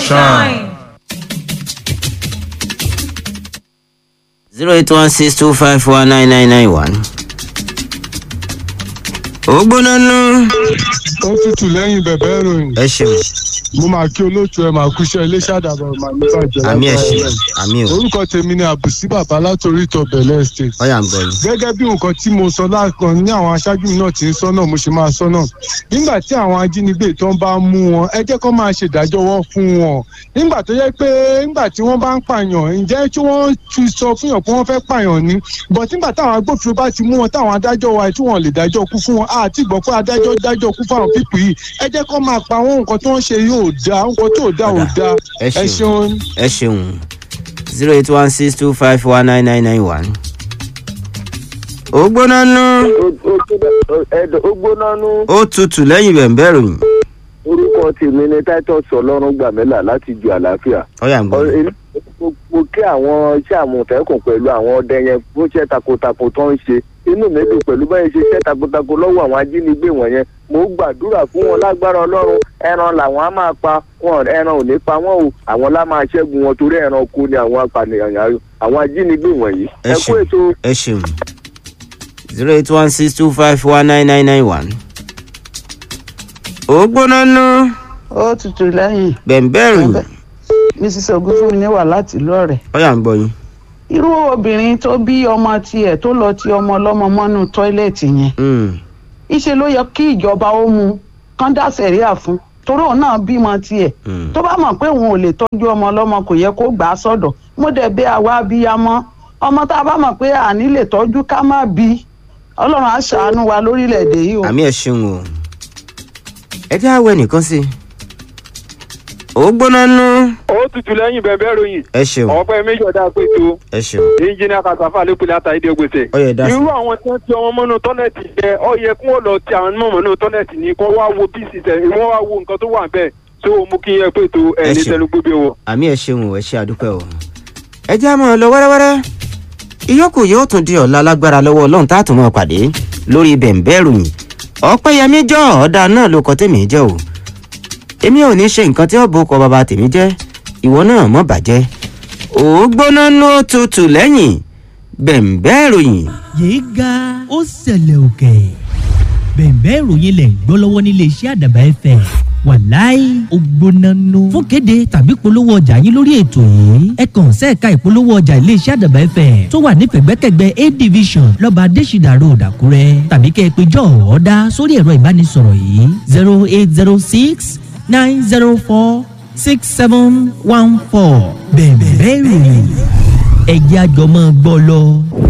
shine. zero eight one six two five four nine nine nine one. ó gbóná nú. ó tutù lẹ́yìn bẹ̀bẹ̀ ìròyìn ẹ ṣeun mo máa kí olóòtú ẹ máa kúṣẹ́ iléeṣẹ́ àdàbọ̀ màá ní bàjẹ́ àmì ẹ lágbára ṣeun Ọlọ́run. àmì ò orúkọ tèmi ni àbùsí bàbá látòrí ìtọ̀ bẹ̀lẹ̀ estate ọyà ń gbọ yìí. gẹ́gẹ́ bí nǹkan tí mo sọ lákan ní àwọn aṣáájú mi náà ti ń sọ náà mo ṣe máa sọ náà nígbà tí àwọn ajínigbé tó ń bá mú wọn ẹ jẹ́ kó máa ṣèdájọ́wọ́ fún wọn nígbà tó yẹ pé nígbà tí wọ́n bá ń pààyàn ǹjẹ́ tí wọ́n ti sọ fún yàn pé wọ́n fẹ́ pààyàn ni but nígbà táwọn agbófinró bá ti mú wọn táwọn adájọ́ wa tí wọ́n lè dájọ́ kú fún wọn àti ìgbọ́ pé adájọ́ dájọ́ kú fáwọn pípì yìí ẹ jẹ́ kó máa pa àwọn nǹkan tó ń ṣe yóò dáa nǹkan tó dáa ò dáa ẹ ẹ ṣeun ṣeun. ẹ ṣeun zero eight one six two five four nine nine nine one. ó gbóná nú. ẹ̀dọ̀ ó gbóná nú ó tutù lẹ́yìn bẹ̀m̀bẹ̀ ròyìn. orúkọ tèmi ni titus ọlọ́run gbàmílà láti ju àlàáfíà. ọyà ń gbọ Ọ- yìí. èmi- mo- mo kí àwọn iṣẹ́ àmọ̀tẹ́kùn pẹ̀lú àwọn ọdẹ yẹn fún iṣẹ́ takuntakun tó ń ṣe inú mi dùn pẹ̀lú báyìí ṣe iṣẹ́ takuntakun lọ́wọ́ àwọn ajínigbé wọ̀nyẹn mo gbàdúrà fún wọn lágbára ọlọ́run ẹran làwọn á máa pa wọn ẹran ò ní pa wọn o àwọn lá máa ṣẹ́gun wọn torí ẹran kú ni àwọn apànìyàn àwọn ajínigbé wọ̀nyí ẹ ẹ kú ṣeun ètò ẹ ṣeun zero eight one six two five four nine nine nine one. ó gbóná nú. ó tutù lẹ́yìn bẹ̀m̀bẹ̀ ròyìn. mrs ogunfunmi wà láti ìlú ọ̀rẹ́ ọyà ń gbọ yìí. irú obìnrin tó bí ọmọ tiẹ̀ tó lọ ti ọmọ ọlọ́mọ mọ́nú tọ́ílẹ̀tì yẹn Mm, ìṣe ló yẹ kí ìjọba ó mu kán dá sẹ̀ríà fún torí òun náà bímọ tiẹ̀ mm. tó bá mọ̀ pé òun ò lè tọ́jú ọmọ ọlọ́mọ kò yẹ kó gbà á sọ̀dọ̀ mo dẹ̀ bẹ̀ àwa abiyamọ ọmọ tá a bá mọ̀ pé àní lè tọ́jú ká má bí ọlọ́run á ṣàánú wa lórílẹ̀‐èdè yìí o. àmì ẹ ṣeun o. ẹ jẹ́ àwọ̀ ẹnìkan sí i. ó gbóná nú. ó tutù lẹ́yìn bẹ̀bẹ̀ ròyìn ẹ ṣeun ọ̀pẹ méjì ọ̀dà pé tó ẹ ṣeun. ẹnjìnìà kàtàfà lépele àtàyédè gbèsè. ọyà dá sí. irú àwọn tí wọ́n ti ọmọ mọ́nú tọ́lẹ̀tì jẹ ọ yẹ kí wọ́n lọ ti àwọn mọ̀ mọ́nú tọ́lẹ̀tì ní kó wá wo pieces ẹ̀ wọ́n wá wo nǹkan tó wà bẹ́ẹ̀ tó mú kí yẹ pé tó ẹ̀ Ẹ ní ṣe. tẹnu gbóbi wọ. àmì ẹ ṣeun o ẹ ṣe àdúpẹ́ o. ẹ jẹ́ àmọ́ lọ wẹ́rẹ́wẹ́rẹ́. ìyókù yóò tún di ọ̀la lágbára lọ́wọ́ ọlọ́run tá a tún mọ̀ pàdé lórí bẹ̀ǹbẹ̀ ròyìn. ọ̀pẹ́yẹmí jọ ọ̀dà náà ló kọ tèmi jẹ́ o. èmi ò ní ṣe nǹkan tí ó bo kọ bàbá tèmi jẹ́ ìwọ náà mọ̀ bàjẹ́. ó gbóná nú ó tutù lẹ́yìn bẹ̀ǹbẹ̀ ròyìn. yéé ga ó ṣẹlẹ̀ òkè bẹ̀ẹ̀bẹ́ ìròyìn lẹ̀ ń gbọ́ lọ́wọ́ nílé iṣẹ́ àdàbà ẹ̀fẹ̀ wàláì ògbónánú fún kéde tàbí polówó ọjà yín lórí ètò yìí ẹ kàn sẹ́ẹ̀ka ìpolówó ọjà ilé iṣẹ́ àdàbà ẹ̀fẹ̀ tó wà ní pẹ̀gbẹ́kẹ̀gbẹ́ a division lọ́ba adésìdà road àkúrẹ́ tàbí kẹ́ ẹ pé jọ́ ọ̀ọ́dá sórí ẹ̀rọ ìbánisọ̀rọ̀ yìí zero eight zero six nine zero four six seven one four bẹ̀ẹ̀bẹ́ ìròyìn ẹ̀jẹ̀ àjọmọ́ gbọ́ lọ.